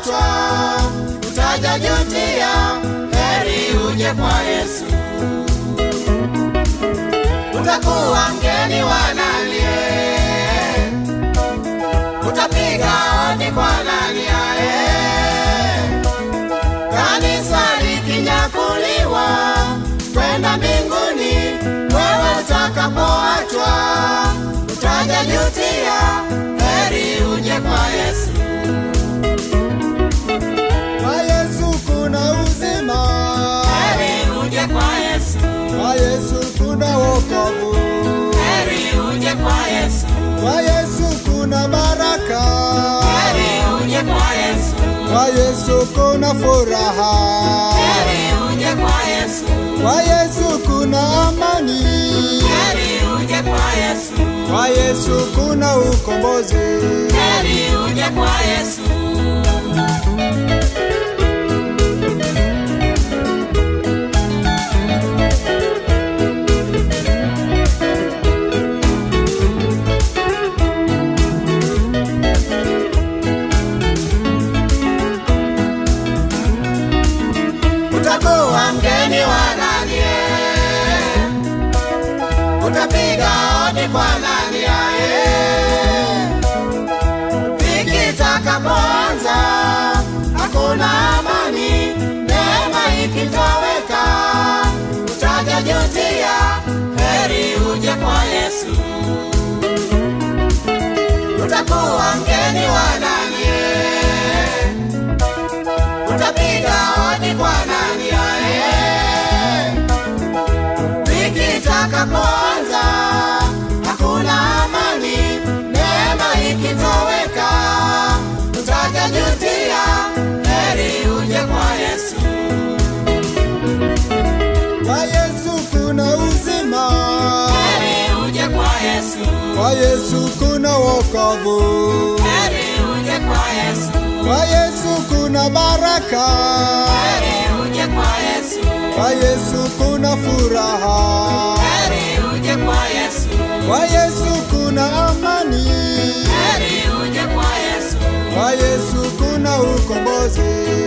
kuachwa, utajajutia. Heri uje kwa Yesu, utakuwa mgeni wa nani? Utapiga hodi kwa nani? ae? Kanisa likinyakuliwa kwenda mbinguni, wewe utakapoachwa utajajutia. Heri uje kwa Yesu. Kwa Yesu kuna uzima, Heri uje kwa Yesu. kwa Yesu kuna wokovu, Heri uje kwa Yesu. kwa Yesu kuna baraka, Heri uje kwa Yesu. kwa Yesu kuna furaha, Heri uje kwa Yesu. kwa Yesu kuna amani, Heri uje kwa Yesu. kwa Yesu kuna ukombozi. Heri uje kwa Yesu. Utakuwa mgeni wa nani? eh? Utapiga hodi kwa nani? ae? Ikitakapoanza hakuna amani, neema ikitoweka utajajutia. Heri uje kwa Yesu, utakuwa mgeni wa nani? eh? Utapiga hodi kwa nani? ae? Ikitakapoanza hakuna amani, neema ikitoweka utajajutia. Heri uje kwa Yesu, Kwa Yesu kuna uzima, heri uje kwa Yesu, kwa Yesu kuna wokovu, heri uje kwa Yesu, kwa Yesu kuna baraka, heri uje kwa Yesu, kwa Yesu kuna furaha, heri uje kwa Yesu, kwa Yesu kuna amani, heri uje kwa Yesu, kwa Yesu kuna ukombozi.